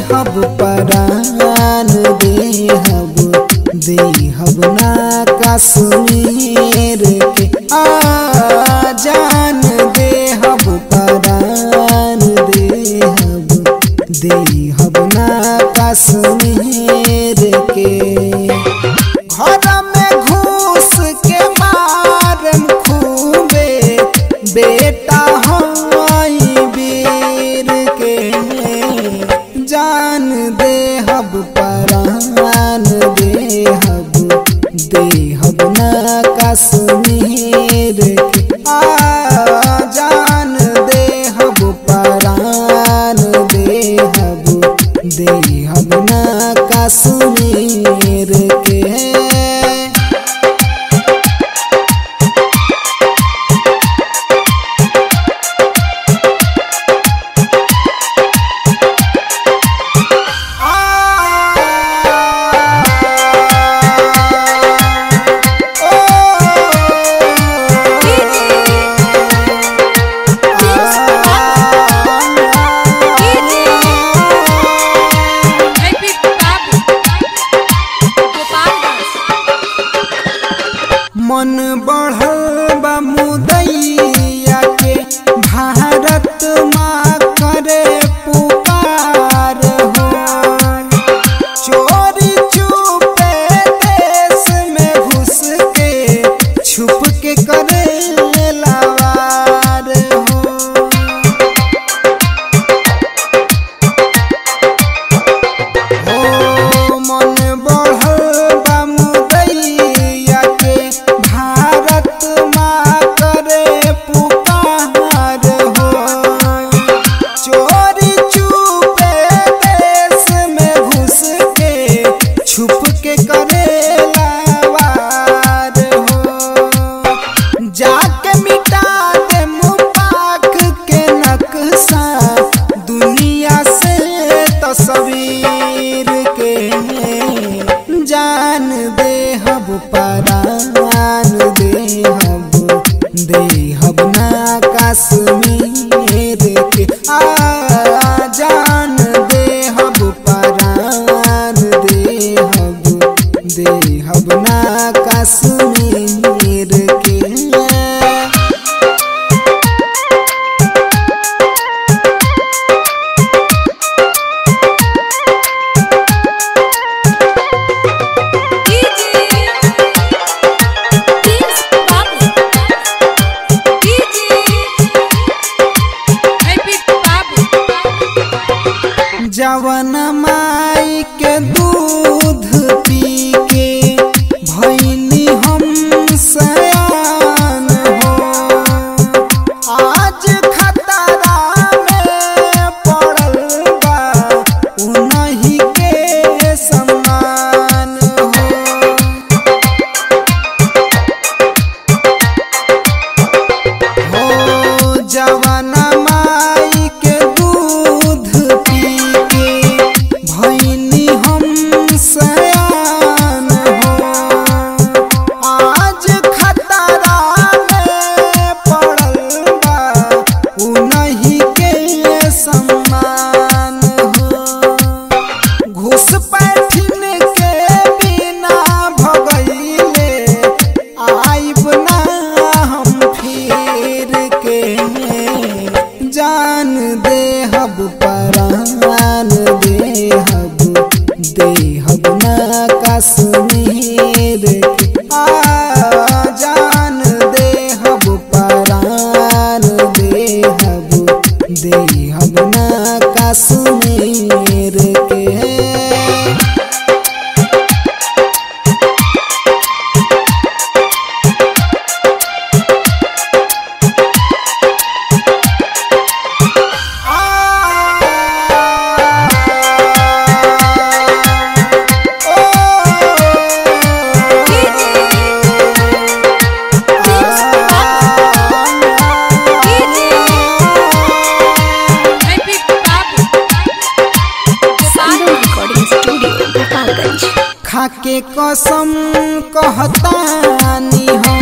देहब परान देहब देहब ना कश्मीर के आ जान देहब परान देहब देहब ना कश्मीर के घर में घूस के मारम खूबे बेटा हई वीर के जान देहब परान देहब देहब ना कश्मीर के आ जान देहब परान देहब देहब ना कश्मीर के Happy Babu. Gopalganj. मन बढ़ल बा मुदैया के भारत माँ करे पुकार हो चोरी चुपे देश में घुस के छुप के करे लवार हो ओ मन बढ़ल बा मुदैया के भारत माँ करे पुकार हो चोरी चुपे देश में घुस के छुप के करे लवार हो जाके मिटा दे मुपाक के नक्शा दुनिया से तस्वीर के जान देहब परान देहब देहब ना कश्मीर के आ जान देहब परान देहब देहब ना कश्मीर के जवन माई के दूध पी के भैनी हम सयान हो आज खतरा में पड़ल बा उन्हीं के समान हो हो जवन माई के दूध पी के भैनी हम सयान हो आज खतरा में पड़ल बा उन्हीं के सम्मान हो घुस पैठिन के बिना भगैले आइब ना हम फिर के जान देहब परान देहब देहब ना कश्मीर के आ जान देहब परान देहब देहब ना कश्मीर के खाके कसम कहतानी हम